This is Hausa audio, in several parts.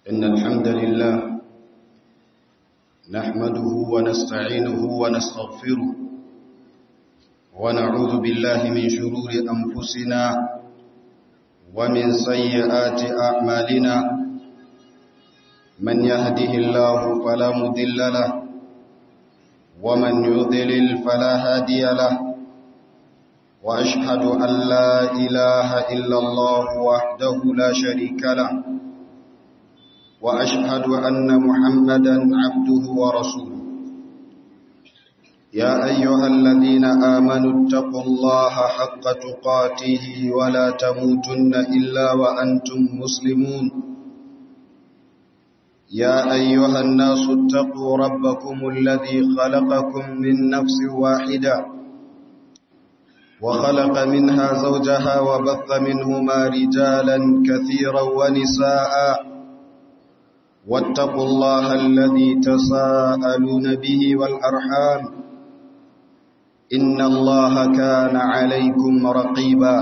إن الحمد لله نحمده ونستعينه ونستغفره ونعوذ بالله من شرور أنفسنا ومن سيئات أعمالنا من يهده الله فلا مضل له ومن يضلل فلا هادي له وأشهد أن لا إله إلا الله وحده لا شريك له وأشهد أن محمدا عبده ورسوله يا أيها الذين آمنوا اتقوا الله حق تقاته ولا تموتن إلا وأنتم مسلمون يا أيها الناس اتقوا ربكم الذي خلقكم من نفس واحدة وخلق منها زوجها وبث منهما رجالا كثيرا ونساء واتقوا الله الذي تساءلون به والأرحام إن الله كان عليكم رقيبا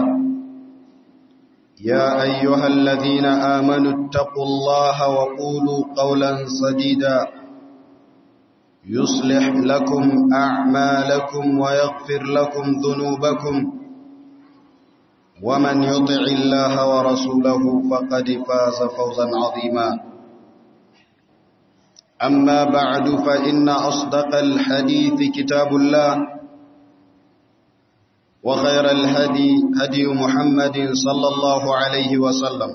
يا أيها الذين آمنوا اتقوا الله وقولوا قولا سديدا يصلح لكم أعمالكم ويغفر لكم ذنوبكم ومن يطع الله ورسوله فقد فاز فوزا عظيما أما بعد فإن أصدق الحديث كتاب الله وخير الهدي هدي محمد صلى الله عليه وسلم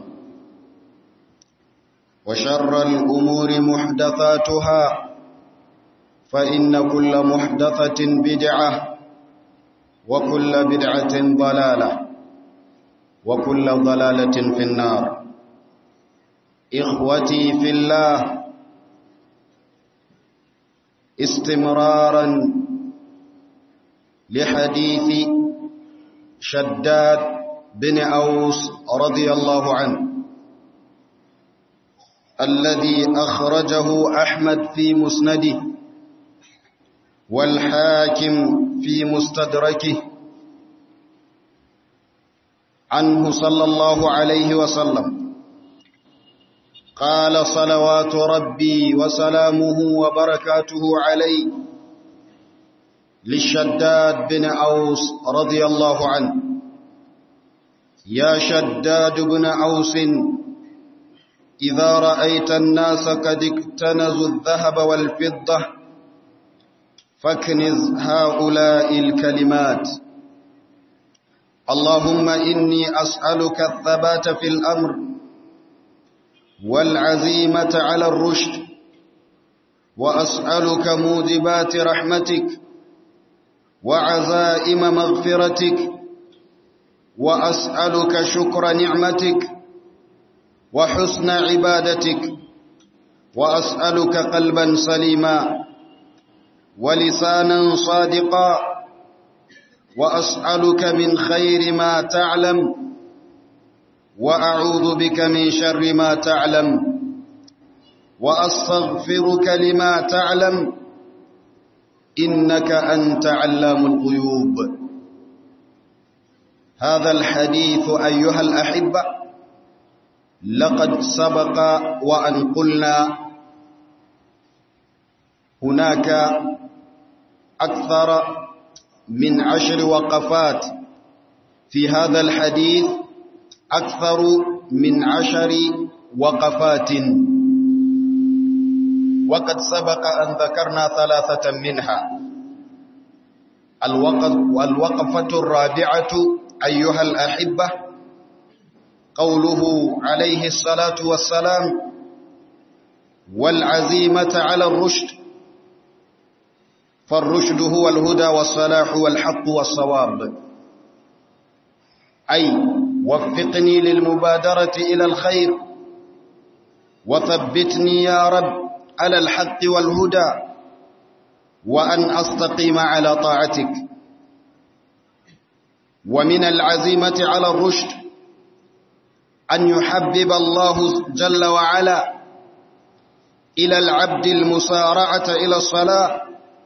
وشر الأمور محدثاتها فإن كل محدثة بدعة وكل بدعة ضلالة وكل ضلالة في النار إخوتي في الله استمرارا لحديث شداد بن أوس رضي الله عنه الذي أخرجه أحمد في مسنده والحاكم في مستدركه عنه صلى الله عليه وسلم قال صلوات ربي وسلامه وبركاته عليه للشداد بن أوس رضي الله عنه يا شداد بن أوس إذا رأيت الناس قد اكتنزوا الذهب والفضة فاكنز هؤلاء الكلمات اللهم إني أسألك الثبات في الأمر والعزيمة على الرشد وأسألك موجبات رحمتك وعزائم مغفرتك وأسألك شكر نعمتك وحسن عبادتك وأسألك قلبا سليما ولسانا صادقا وأسألك من خير ما تعلم وأعوذ بك من شر ما تعلم وأستغفرك لما تعلم إنك أنت علام الغيوب هذا الحديث أيها الأحبة لقد سبق وأن قلنا هناك أكثر من عشر وقفات في هذا الحديث أكثر من عشر وقفات وقد سبق أن ذكرنا ثلاثة منها الوقف والوقفة الرابعة أيها الأحبة قوله عليه الصلاة والسلام والعزيمة على الرشد فالرشد هو الهدى والصلاح والحق والصواب أي وفقني للمبادرة إلى الخير وثبتني يا رب على الحق والهدى وأن أستقيم على طاعتك ومن العزيمة على الرشد أن يحبب الله جل وعلا إلى العبد المسارعة إلى الصلاة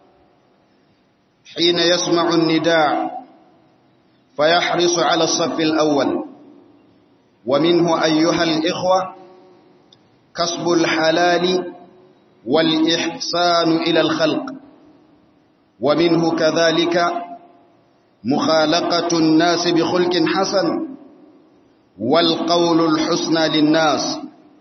حين يسمع النداء فيحرص على الصف الأول ومنه أيها الإخوة كسب الحلال والإحسان إلى الخلق ومنه كذلك مخالقة الناس بخلق حسن والقول الحسنى للناس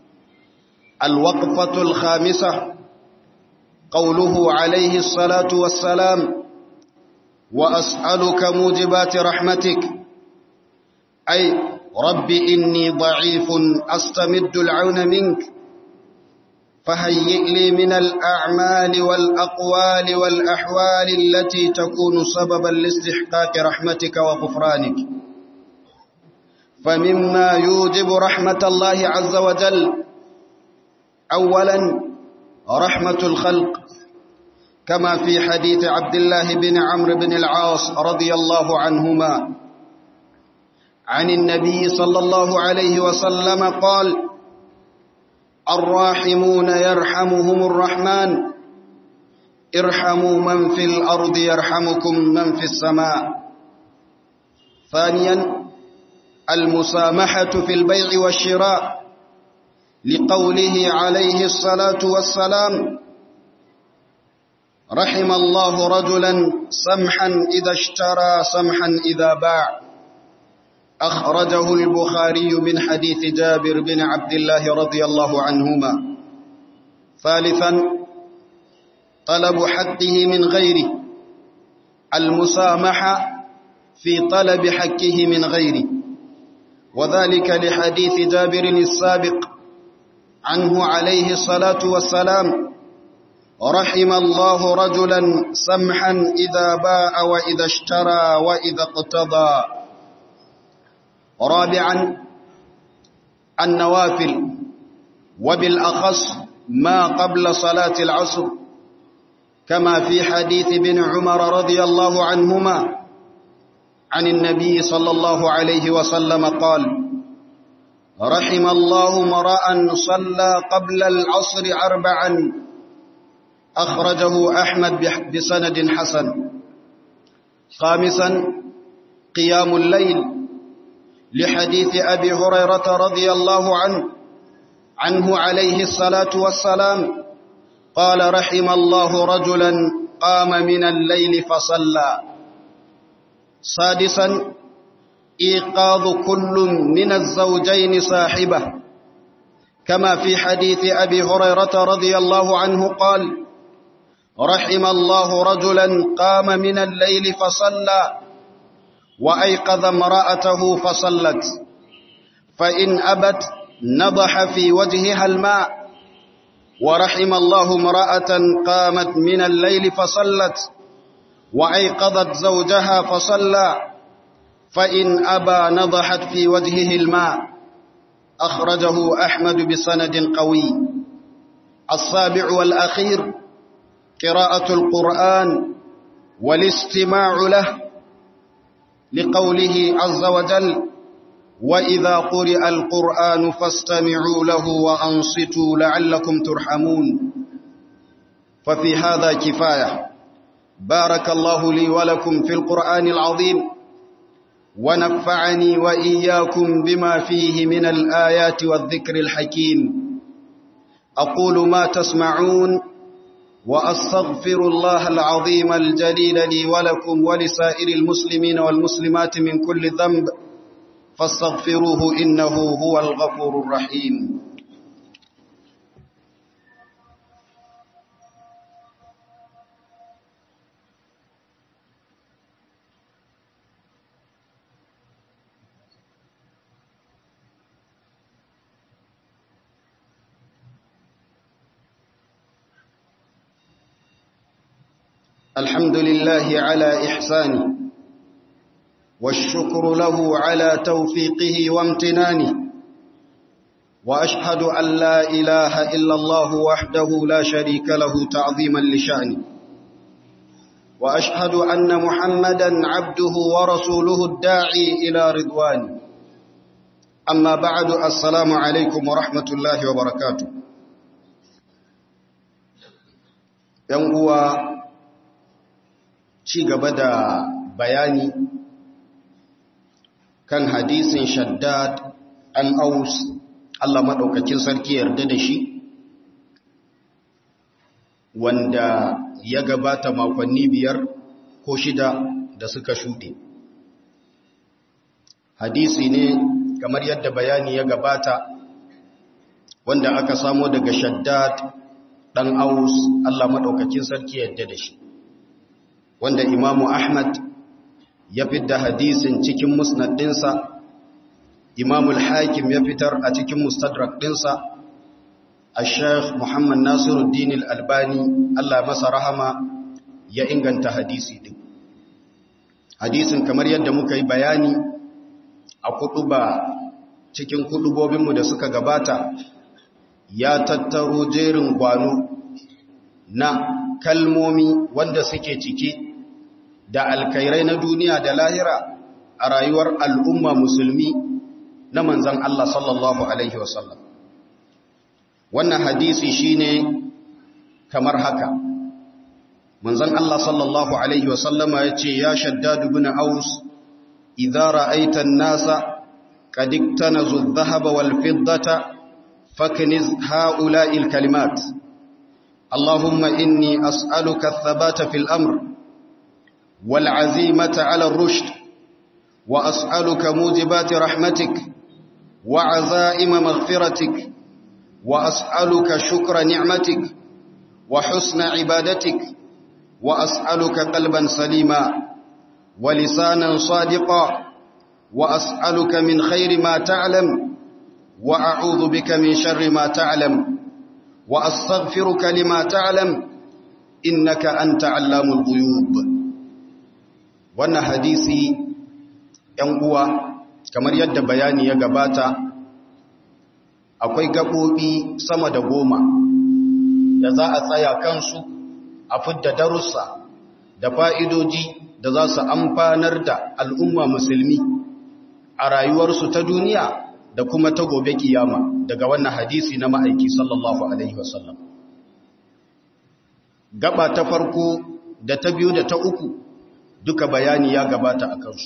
الوقفة الخامسة قوله عليه الصلاة والسلام وأسألك موجبات رحمتك أي رب إني ضعيف أستمد العون منك فهيئ لي من الأعمال والأقوال والأحوال التي تكون سببا لاستحقاق رحمتك وغفرانك فمما يوجب رحمة الله عز وجل أولا رحمة الخلق كما في حديث عبد الله بن عمرو بن العاص رضي الله عنهما عن النبي صلى الله عليه وسلم قال الراحمون يرحمهم الرحمن ارحموا من في الأرض يرحمكم من في السماء ثانيا المسامحة في البيع والشراء لقوله عليه الصلاة والسلام رحم الله رجلا سمحا إذا اشترى سمحا إذا باع أخرجه البخاري من حديث جابر بن عبد الله رضي الله عنهما ثالثا طلب حقه من غيره المسامحة في طلب حقه من غيره وذلك لحديث جابر السابق عنه عليه الصلاة والسلام رحم الله رجلا سمحا إذا باع وإذا اشترى وإذا اقتضى رابعا النوافل وبالأخص ما قبل صلاة العصر كما في حديث بن عمر رضي الله عنهما عن النبي صلى الله عليه وسلم قال رحم الله مرأ صلى قبل العصر أربعا أخرجه أحمد بسند حسن خامسا قيام الليل لحديث أبي هريرة رضي الله عنه عنه عليه الصلاة والسلام قال رحم الله رجلا قام من الليل فصلى سادسا إيقاظ كل من الزوجين صاحبه كما في حديث أبي هريرة رضي الله عنه قال رحم الله رجلا قام من الليل فصلى وأيقظ امرأته فصلت فإن أبت نضح في وجهها الماء ورحم الله امرأة قامت من الليل فصلت وأيقظت زوجها فصلى فإن أبى نضحت في وجهه الماء أخرجه أحمد بسند قوي السابع والأخير قراءة القرآن والاستماع له لقوله عز وجل وإذا قرئ القرآن فاستمعوا له وأنصتوا لعلكم ترحمون ففي هذا كفاية بارك الله لي ولكم في القرآن العظيم ونفعني وإياكم بما فيه من الآيات والذكر الحكيم أقول ما تسمعون وأستغفر الله العظيم الجليل لي ولكم ولسائر المسلمين والمسلمات من كل ذنب فاستغفروه إنه هو الغفور الرحيم الحمد لله على إحسانه والشكر له على توفيقه وامتنانه وأشهد أن لا إله إلا الله وحده لا شريك له تعظيما لشأنه وأشهد أن محمدا عبده ورسوله الداعي إلى رضوانه أما بعد السلام عليكم ورحمة الله وبركاته ينقوى ci gaba da bayani kan hadisin shaddad an aus Allah maɗaukakin sarki yarda da shi wanda ya gabata makonni biyar ko shida da suka shuɗe hadisi ne kamar yadda bayani ya gabata wanda aka samo daga shaddad ɗan aus Allah maɗaukakin sarki yarda da shi wanda imamu ahmad ya fidda hadisin cikin musnad ɗinsa imamul hakim ya fitar a cikin mustadrak ɗinsa a sheikh muhammad nasiruddin albani allah masa rahama ya inganta hadisi ɗin hadisin kamar yadda muka yi bayani a kuɗuba cikin kuɗubobinmu da suka gabata ya tattaro jerin gwano na kalmomi wanda suke ciki da alkairai na duniya da lahira a rayuwar al'umma musulmi na manzan Allah sallallahu Alaihi wasallam. Wannan hadisi shine kamar haka. Manzan Allah sallallahu Alaihi wasallama ya ce, Ya shaddadu bin aus, idara aitan nasa, ƙadikta na zuzzahaba wal fiddata, fakniz ha'ula'il kalimat. Allahumma inni as'aluka thabata fil amr. والعزيمة على الرشد وأسألك موجبات رحمتك وعزائم مغفرتك وأسألك شكر نعمتك وحسن عبادتك وأسألك قلبا سليما ولسانا صادقا وأسألك من خير ما تعلم وأعوذ بك من شر ما تعلم وأستغفرك لما تعلم إنك أنت علام الغيوب wannan hadisi ‘yan uwa kamar yadda bayani ya gabata akwai gaɓoɓi sama da goma da za a tsaya kansu a fidda darussa da fa'idoji da za su amfanar da al'umma musulmi a rayuwarsu ta duniya da kuma ta gobe kiyama daga wannan hadisi na ma'aiki sallallahu Alaihi wasallam. Gaba ta farko da ta biyu da ta uku duka bayani ya gabata a kansu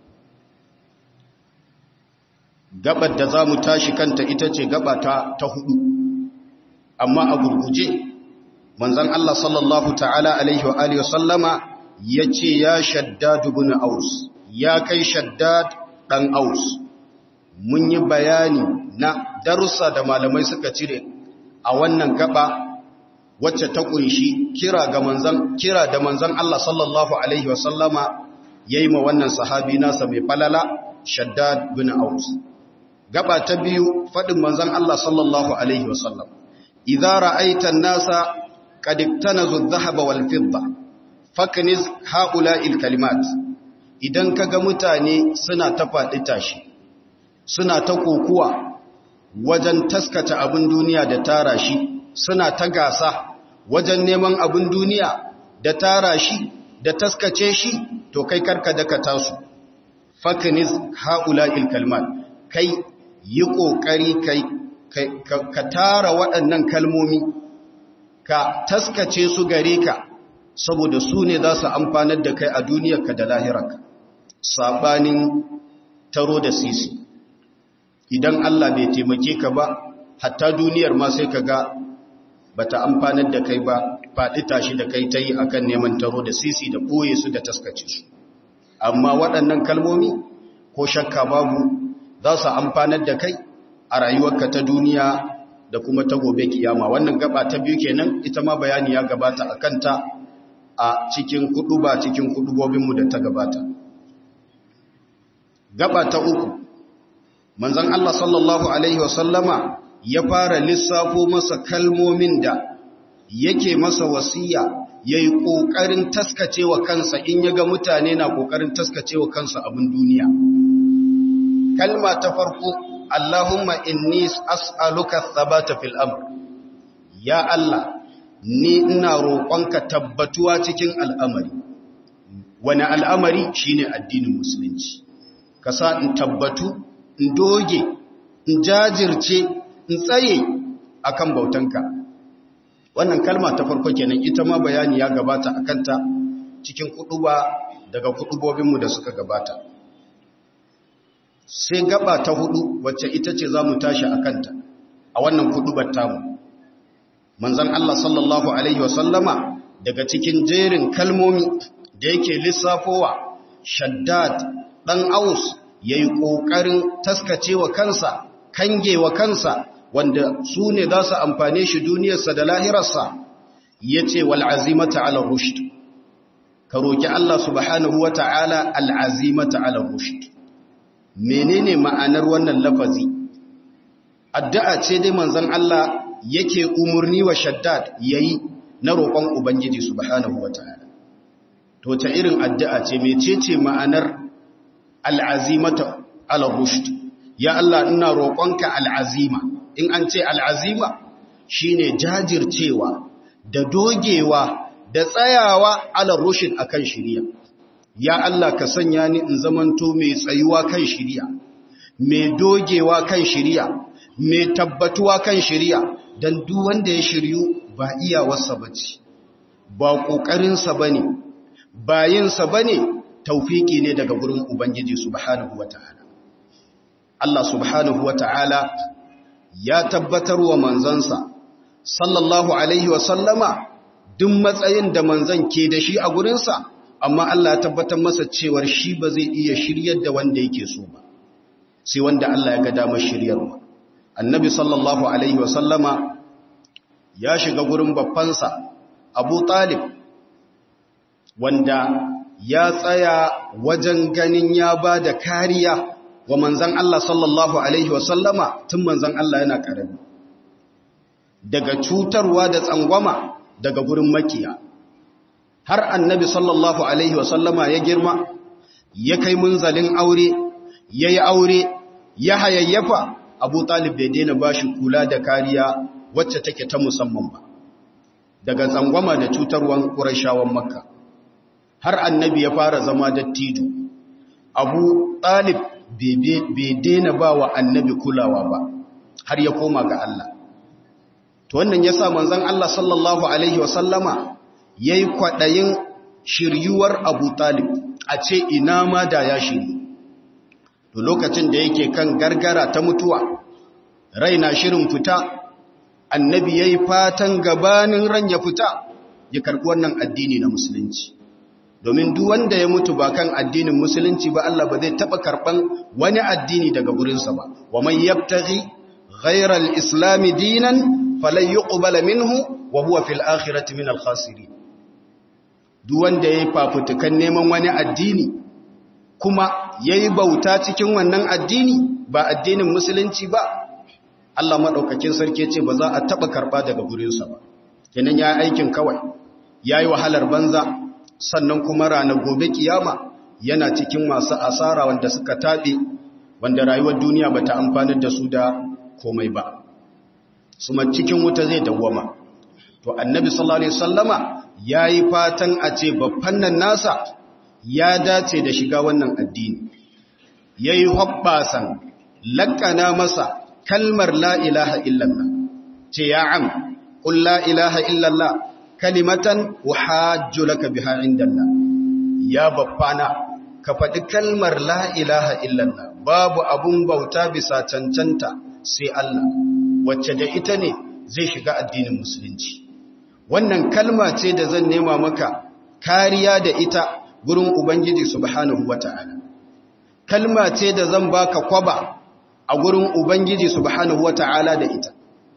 gabar da za mu tashi kanta ita ce gaba ta, ta hudu amma a gurguje manzan Allah sallallahu ta'ala alaihi wa alihi sallama ya ce ya shaddad ibn aus ya kai shaddad dan aus mun yi bayani na darussa da malamai suka cire a wannan gaba wacce ta kunshi kira ga manzan kira da manzan Allah sallallahu alaihi wa sallama yayi ma wannan sahabi nasa mai falala Shaddad bin Aus gaba ta biyu fadin manzan Allah sallallahu alaihi wa sallam idza ra'aita an-nasa qad iktanazu adh-dhahaba wal fidda fakniz ha'ula'il kalimat idan kaga mutane suna ta faɗi tashi suna ta kokuwa wajen taskata abin duniya da tara shi suna ta gasa wajen neman abin duniya da tara shi da taskace shi to kai karka daka tasu fakniz haula'il kalmat kai yi kokari kai ka tara waɗannan kalmomi ka taskace su gare ka saboda su ne za su amfanar da kai a duniyarka da lahirarka sabanin taro da sisi idan Allah bai taimake ka ba hatta duniyar ma sai ka ga bata amfanar da kai ba faɗi tashi da kai ta yi a kan neman taro da sisi da ɓoye su da taskace su amma waɗannan kalmomi ko shakka babu za su amfanar da kai a rayuwarka ta duniya da kuma ta gobe kiyama wannan gaba ta biyu kenan ita ma bayani ya gabata a kanta a cikin kudu ba cikin kudubobinmu da ta gabata gaba ta uku manzon Allah sallallahu alaihi wasallama ya fara lissafo masa kalmomin da yake masa wasiya ya yi ƙoƙarin taskacewa kansa in ya ga mutane na ƙoƙarin taskacewa kansa abin duniya. Kalma ta farko, Allahumma inni as'aluka thabata fil amr. Ya Allah, ni ina roƙonka tabbatuwa cikin al'amari. Wani al'amari shine addinin musulunci. Ka sa in tabbatu, in doge, in jajirce, in tsaye akan bautanka wannan kalma ta farko kenan ita ma bayani ya gabata akan ta cikin kuduba daga kudubobinmu da suka gabata sai gaba ta hudu wacce ita ce za mu tashi a kanta a wannan hudubar tamu manzan Allah sallallahu Alaihi wasallama daga cikin jerin kalmomi da yake lissafowa shaddad ɗan aus ya yi ƙoƙarin taskacewa kansa kangewa kansa wanda su ne za su amfane shi duniyarsa da lahirarsa ya ce wal'azimata ala rushd ka roƙi Allah subhanahu wa ta'ala al'azimata ala rushd menene ma'anar wannan lafazi addu'a ce dai manzon Allah yake umurni wa shaddad yayi na roƙon ubangiji subhanahu wataala to ta irin addu'a ce mecece ma'anar al'azimata ala rushd ya Allah ina roƙonka al'azima in an ce al'azima shine jajircewa da dogewa da tsayawa ala rushd akan shiriya ya Allah ka sanya ni in zamanto mai tsayuwa kan shiriya mai dogewa kan shiriya mai tabbatuwa kan shiriya don duk wanda ya shiryu ba iyawarsa ba ce ba ƙoƙarinsa ba ne ba yinsa ba ne taufiki ne daga gurin ubangiji subhanahu wa ta'ala Allah subhanahu wa ta'ala ya tabbatar wa manzansa sallallahu alaihi wa sallama duk matsayin da manzan ke da shi a gurinsa amma Allah ya tabbatar masa cewar shi ba zai iya shiryar da wanda yake so ba sai wanda Allah ya ga damar shiryarwa annabi sallallahu alaihi wasallama ya shiga gurin babbansa abu talib wanda ya tsaya wajen ganin ya ba da kariya wa manzan Allah sallallahu alaihi wasallama tun manzan Allah yana ƙarami daga cutarwa da tsangwama daga gurin makiya har annabi sallallahu alaihi wasallama ya girma ya kai munzalin aure ya yi aure ya hayayyafa abu talib bai daina ba shi kula da kariya wacce take ta musamman ba daga tsangwama da cutarwan ƙurashawan makka har annabi ya fara zama dattijo abu talib bai daina ba wa annabi kulawa ba har ya koma ga Allah to wannan ya sa manzan Allah sallallahu alaihi wasallama ya yi kwaɗayin shiryuwar abu talib a ce ina ma da ya shiryu to lokacin da yake kan gargara ta mutuwa rai na shirin fita annabi ya yi fatan gabanin ran ya fita ya karɓi wannan addini na musulunci domin duk wanda ya mutu ba kan addinin musulunci ba Allah ba zai taɓa karɓan wani addini daga gurinsa ba wa man yabtaghi ghayra al-islam dinan falan yuqbala minhu wa huwa fil akhirati min al-khasirin duk wanda yayi fafutukan neman wani addini kuma yayi bauta cikin wannan addini ba addinin musulunci ba Allah madaukakin sarki ce ba za a taba karba daga gurinsa ba kenan ya aikin kawai yayi wahalar banza sannan kuma ranar gobe kiyama yana cikin masu asara wanda suka tabe wanda rayuwar duniya bata amfanar da su da komai ba suma cikin wuta zai dawwama to annabi sallallahu alaihi wasallama yayi fatan a ce babban nan nasa ya dace da shiga wannan addini yayi hobbasan lakana masa kalmar la ilaha illallah ce ya am qul la ilaha illallah kalimatan uhajju laka biha indallah ya babbana ka faɗi kalmar la ilaha illallah babu abun bauta bisa cancanta sai Allah wacce da ita ne zai shiga addinin musulunci wannan kalma ce da zan nema maka kariya da ita gurin ubangiji subhanahu wata'ala kalma ce da zan baka kwaba a gurin ubangiji subhanahu wata'ala da ita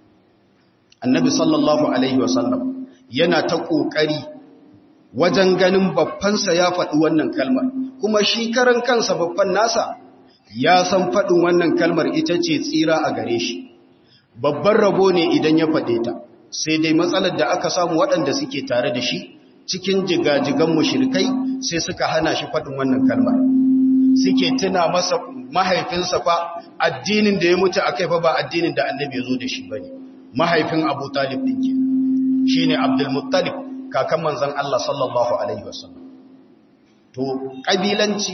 annabi sallallahu alaihi wasallam yana ta kokari wajen ganin babbansa ya faɗi wannan kalmar kuma shi karan kansa babban nasa ya san faɗin wannan kalmar ita ce tsira a gare shi babban rabo ne idan ya faɗe ta sai dai matsalar da aka samu waɗanda suke tare da shi cikin jigajigan mushrikai sai suka hana shi faɗin wannan kalmar suke tuna masa mahaifinsa fa addinin da ya mutu a kai fa ba addinin da annabi ya zo da shi ba ne mahaifin abu talib ɗin ke shi ne abdulmuttalib kakan manzan Allah sallallahu alaihi wasallam to ƙabilanci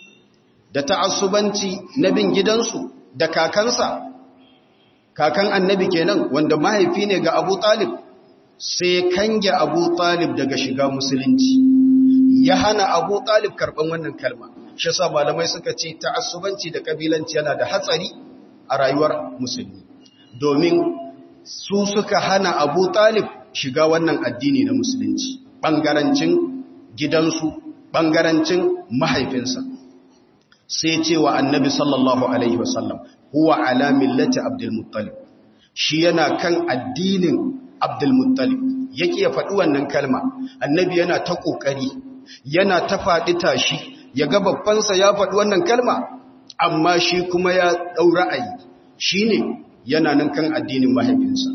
da ta'assubanci na bin gidansu da kakansa kakan annabi kenan wanda mahaifi ne ga abu talib sai kange abu talib daga shiga musulunci ya hana abu talib karɓan wannan kalma shi yasa malamai suka ce ta'assubanci da kabilanci yana da hatsari a rayuwar musulmi domin su suka hana Abu Talib shiga wannan addini na musulunci bangarancin gidansu bangarancin mahaifinsa sai ce wa annabi sallallahu alaihi wasallam huwa ala millati abdul muttalib shi yana kan addinin abdul muttalib yake ya faɗi wannan kalma annabi yana ta ƙoƙari yana ta faɗi tashi ya ga babbansa ya faɗi wannan kalma amma shi kuma ya ɗau ra'ayi shi ne yana nan kan addinin mahaifinsa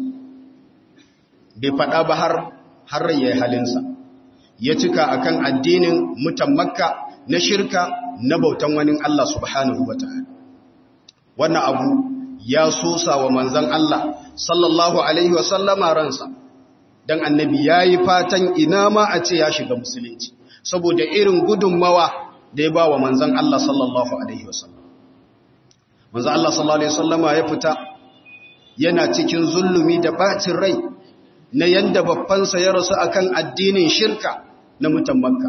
bai faɗa ba har har ya yi halinsa ya cika akan addinin mutan makka na shirka na bautan wani Allah subhanahu wa ta'ala wannan abu ya sosa wa manzan Allah sallallahu alaihi wa sallama ransa dan annabi yayi fatan ina ma a ce ya shiga musulunci saboda irin gudunmawa da ya ba wa manzan Allah sallallahu alaihi wa sallam manzan Allah sallallahu alaihi wa sallama ya fita yana cikin zulumi da bacin rai na yanda babbansa ya rasu akan addinin shirka na mutan makka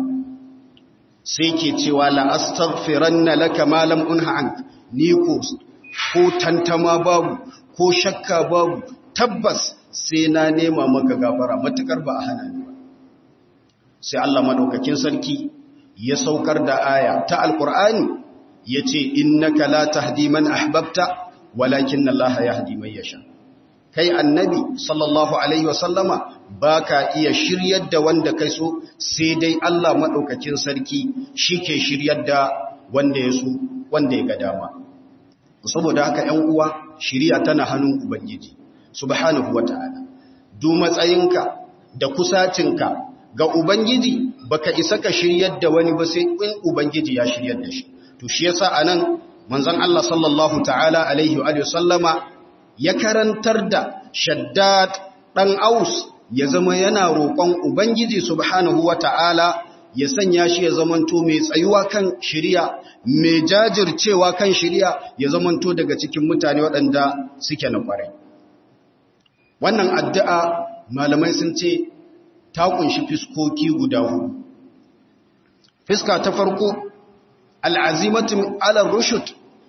sai ke cewa la astaghfiranna laka ma lam unha ank ni ko ko tantama babu ko shakka babu tabbas sai na nema maka gafara matukar ba a hana ni ba sai Allah madaukakin sarki ya saukar da aya ta alqur'ani yace innaka la tahdi man ahbabta walakin Allah yahdi man yasha kai annabi sallallahu alaihi wasallama baka iya shiryar da wanda kai so sai dai Allah madaukakin sarki shike shiryar da wanda ya so wanda ya ga dama saboda haka 'yan uwa shiriya tana hannun ubangiji subhanahu wata'ala du matsayinka da kusacinka ga ubangiji baka isa ka shiryar da wani ba sai in ubangiji ya shiryar da shi to shi yasa anan manzon Allah sallallahu ta'ala alaihi wa sallama ya karantar da shaddad dan aus ya zama yana roƙon ubangiji subhanahu wata'ala ya sanya shi ya zamanto mai tsayuwa kan shiriya mai jajircewa kan shiriya ya zamanto daga cikin mutane waɗanda suke na ƙwarai wannan addu'a malamai sun ce ta kunshi fiskoki guda hudu fiska ta farko al'azimatin alar rushut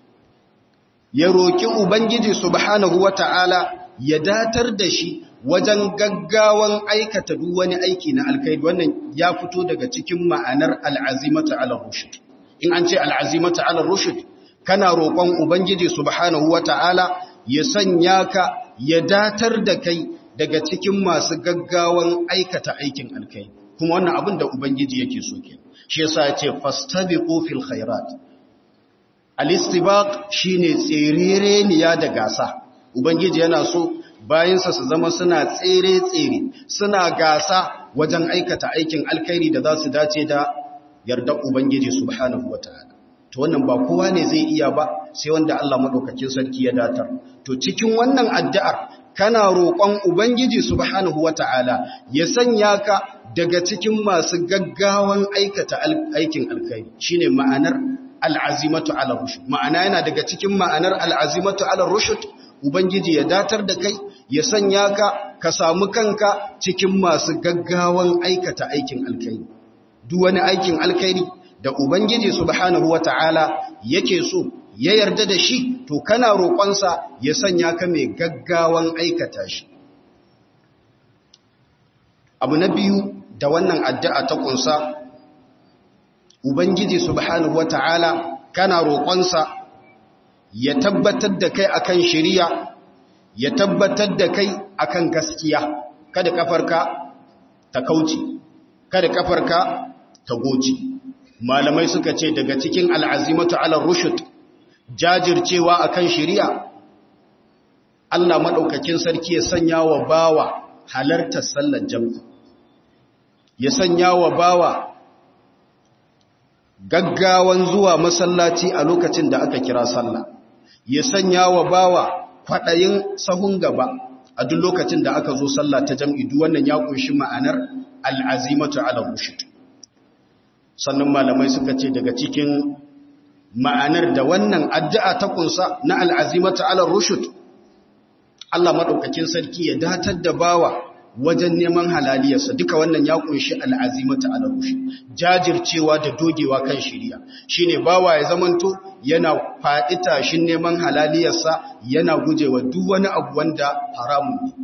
ya roƙi ubangiji subhanahu wata'ala ya datar da shi wajen gaggawan aikata duk wani aiki na alkhairi wannan ya fito daga cikin ma'anar al'azimata ala rushd in an ce al'azimata ala rushd kana roƙon ubangiji subhanahu wata'ala ya sanya ka ya datar da kai daga cikin masu gaggawan aikata aikin alkhairi kuma wannan abin da ubangiji yake so ke shi yasa ya ce fastabiqu fil khairat al-istibaq shine tserereniya da gasa ubangiji yana so bayansa su zama suna tsere-tsere suna gasa wajen aikata aikin alkhairi da za su dace da yardar Ubangiji subhanahu wa ta'ala. To wannan ba kowa ne zai iya ba sai wanda Allah maɗaukakin sarki ya datar. To cikin wannan addu'ar kana roƙon Ubangiji subhanahu wa ta'ala ya sanya ka daga cikin masu gaggawan aikata aikin alkhairi shine ma'anar al'azimatu ala rushd. Ma'ana yana daga cikin ma'anar al'azimatu ala rushd Ubangiji ya datar da kai, ya sanya ka, ka samu kanka cikin masu gaggawan aikata aikin alkairi. Duk wani aikin alkairi da Ubangiji subhanahu wa ta'ala yake so, ya yarda da shi, to kana roƙonsa ya sanya ka mai gaggawan aikata shi. Abu na biyu da wannan addu'a ta ƙunsa, Ubangiji subhanahu wa ta'ala kana roƙonsa ya tabbatar da kai akan shiriya ya tabbatar da kai akan gaskiya kada kafarka ta kauce kada kafarka ta goce malamai suka ce daga cikin al'azimatu ala rushd jajircewa akan shiriya Allah madaukakin sarki ya sanya wa bawa halartar sallar jami'i ya sanya wa bawa gaggawan zuwa masallaci a lokacin da aka kira sallah ya sanya wa bawa kwaɗayin sahun gaba a duk lokacin da aka zo sallah ta jam'i duk wannan ya kunshi ma'anar al'azimatu ala rushd sannan malamai suka ce daga cikin ma'anar da wannan addu'a ta kunsa na al'azimatu ala rushd Allah madaukakin sarki ya datar da bawa wajen neman halaliyarsa duka wannan ya kunshi al'azimata ala rushi jajircewa da dogewa kan shiriya shine bawa ya zamanto yana faɗi tashin neman halaliyarsa yana gujewa duk wani abu wanda haramun ne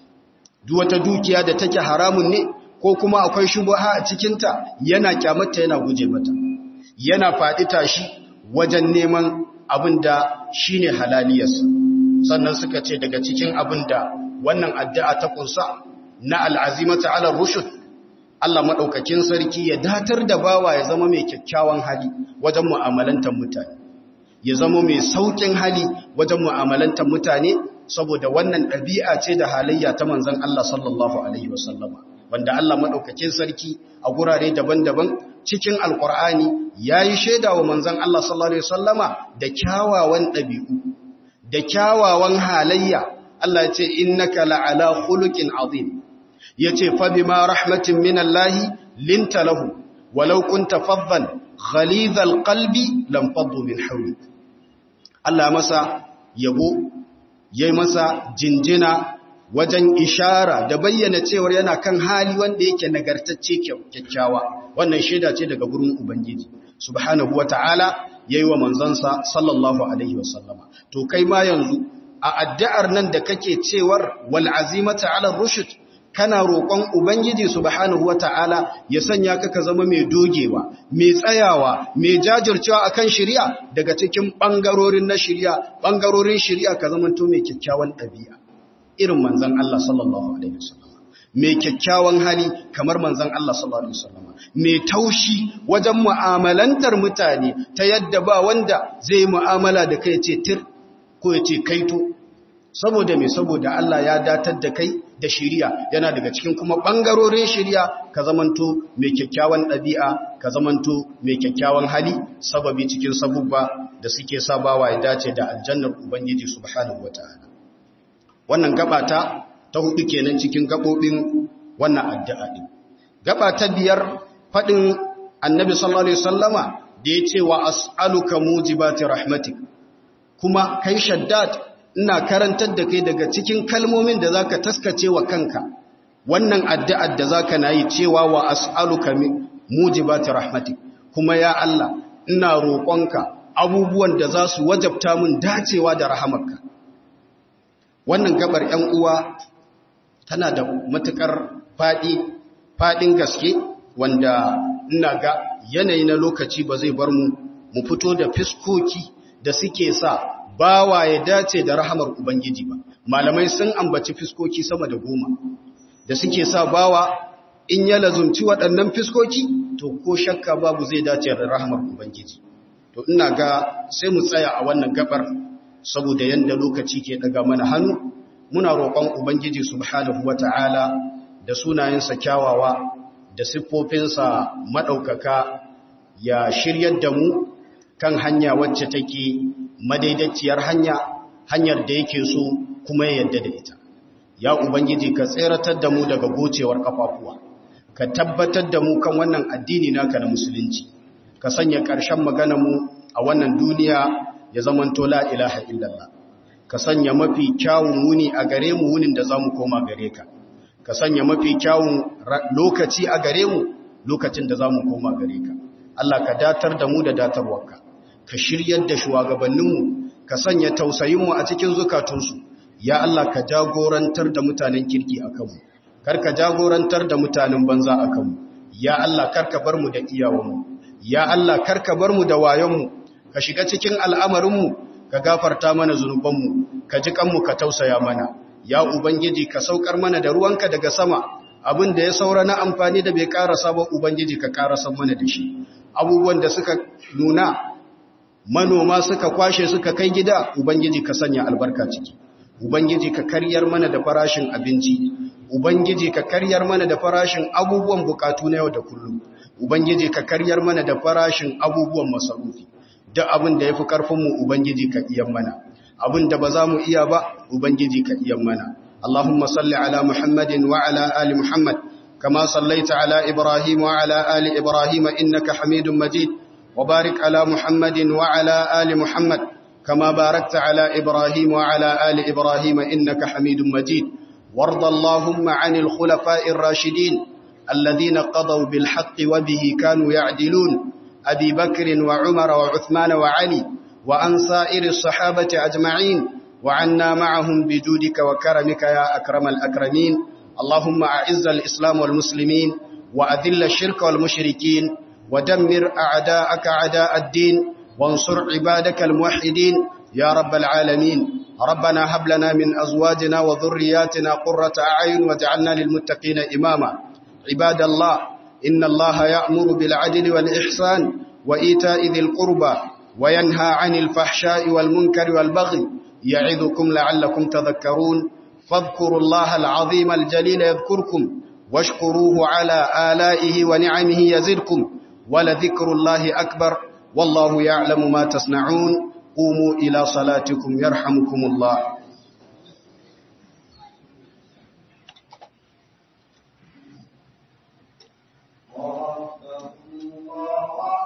duk wata dukiya da take haramun ne ko kuma akwai shubuha a cikinta yana kyamata yana guje mata yana faɗi tashi wajen neman abin da shine halaliyarsa sannan suka ce daga cikin abin da wannan addu'a ta kunsa na al'azimata ala rushud Allah maɗaukakin sarki ya datar da bawa ya zama mai kyakkyawan hali wajen mu'amalantar mutane ya zama mai sauƙin hali wajen mu'amalantar mutane saboda wannan ɗabi'a ce da halayya ta manzan Allah sallallahu Alaihi wasallama wanda Allah maɗaukakin sarki a gurare daban-daban cikin alƙur'ani ya yi shaida wa manzan Allah sallallahu Alaihi wasallama da kyawawan ɗabi'u da kyawawan halayya Allah ya ce innaka la'ala khuluqin azim yace fa bima rahmatin minallahi linta lahu walau kunta faddan ghalidhal qalbi lam faddu min hawlik Allah masa yabo yayi masa jinjina wajen ishara da bayyana cewar yana kan hali wanda yake nagartacce kyakkyawa wannan shaida ce daga gurin ubangiji subhanahu wataala yayi wa manzansa sallallahu alaihi wasallama to kai ma yanzu a addu'ar nan da kake cewar wal azimata ala rushd kana roƙon ubangiji subhanahu wata'ala ya sanya ka ka zama mai dogewa mai tsayawa mai jajircewa akan shari'a daga cikin bangarorin na shari'a bangarorin shari'a ka zama to mai kyakkyawan ɗabi'a irin manzon Allah sallallahu alaihi wasallam mai kyakkyawan hali kamar manzon Allah sallallahu alaihi wasallam mai taushi wajen mu'amalantar mutane ta yadda ba wanda zai mu'amala da kai ce tir ko ya ce kaito saboda mai saboda Allah ya datar da kai da shiriya yana daga cikin kuma ɓangarorin shiriya ka zamanto mai kyakkyawan ɗabi'a ka zamanto mai kyakkyawan hali sababi cikin sabubba da suke sabawa ya dace da aljannar ubangiji subhanahu wata'ala wannan gabata ta hudu kenan cikin gabobin wannan addu'a din gaba ta biyar fadin annabi sallallahu alaihi wasallama da yace wa as'aluka mujibati rahmatik kuma kai shaddad ina karantar da kai daga cikin kalmomin da zaka taskace wa kanka wannan addu'ar da zaka nayi cewa wa as'aluka mujibati rahmatik kuma ya Allah ina roƙonka abubuwan da za su wajabta mun dacewa da rahamarka wannan gabar ‘yan uwa tana da matuƙar faɗi faɗin gaske wanda ina ga yanayi na lokaci ba zai bar mu mu fito da fiskoki da suke sa bawa ya dace da rahamar Ubangiji ba. Malamai sun ambaci fiskoki sama da goma da suke sa bawa in ya lazumci waɗannan fiskoki to ko shakka babu zai dace da rahamar Ubangiji. To ina ga sai mu tsaya a wannan gabar saboda yanda lokaci ke daga mana hannu muna roƙon Ubangiji subhanahu wata'ala da sunayensa kyawawa da siffofinsa maɗaukaka ya shiryar da mu kan hanya wacce take madaidaiciyar hanya hanyar da yake so kuma ya yadda da ita ya ubangiji ka tseratar da mu daga gocewar kafafuwa ka tabbatar da mu kan wannan addini naka na musulunci ka sanya ƙarshen magana mu a wannan duniya ya zamanto la ilaha illallah ka sanya mafi kyawun wuni a gare mu wunin da zamu koma gare ka ka sanya mafi kyawun lokaci a gare mu lokacin da zamu koma gare ka Allah ka datar da mu da datarwarka ka shiryar da shugabanninmu ka sanya tausayinmu a cikin zukatunsu ya Allah ka jagorantar da mutanen kirki a kanmu kar ka jagorantar da mutanen banza a kanmu ya Allah kar ka bar mu da iyawanmu ya Allah kar ka bar mu da wayonmu ka shiga cikin al'amarinmu ka gafarta mana zunubanmu ka ji kanmu ka tausaya mana ya ubangiji ka saukar mana da ruwanka daga sama abin da ya saura na amfani da bai karasa ba ubangiji ka karasa mana da shi abubuwan da suka nuna manoma suka kwashe suka kai gida ubangiji ka sanya albarka ciki ubangiji ka karyar mana da farashin abinci ubangiji ka karyar mana da farashin abubuwan bukatu na yau da kullum ubangiji ka karyar mana da farashin abubuwan masarufi duk abin da yafi karfin mu ubangiji ka iya mana abin da ba za mu iya ba ubangiji ka iya mana اللهم صل على محمد وعلى آل محمد كما صليت على إبراهيم وعلى آل إبراهيم إنك حميد مجيد وبارك على محمد وعلى آل محمد كما باركت على إبراهيم وعلى آل إبراهيم إنك حميد مجيد وارض اللهم عن الخلفاء الراشدين الذين قضوا بالحق وبه كانوا يعدلون أبي بكر وعمر وعثمان وعلي وعن سائر الصحابة أجمعين وعنا معهم بجودك وكرمك يا أكرم الأكرمين اللهم أعز الإسلام والمسلمين وأذل الشرك والمشركين ودمر أعداءك أعداء الدين وانصر عبادك الموحدين يا رب العالمين ربنا هب لنا من أزواجنا وذرياتنا قرة أعين واجعلنا للمتقين إماما عباد الله إن الله يأمر بالعدل والإحسان وإيتاء ذي القربى وينهى عن الفحشاء والمنكر والبغي يعظكم لعلكم تذكرون فاذكروا الله العظيم الجليل يذكركم واشكروه على آلائه ونعمه يزدكم ولذكر الله أكبر والله يعلم ما تصنعون قوموا إلى صلاتكم يرحمكم الله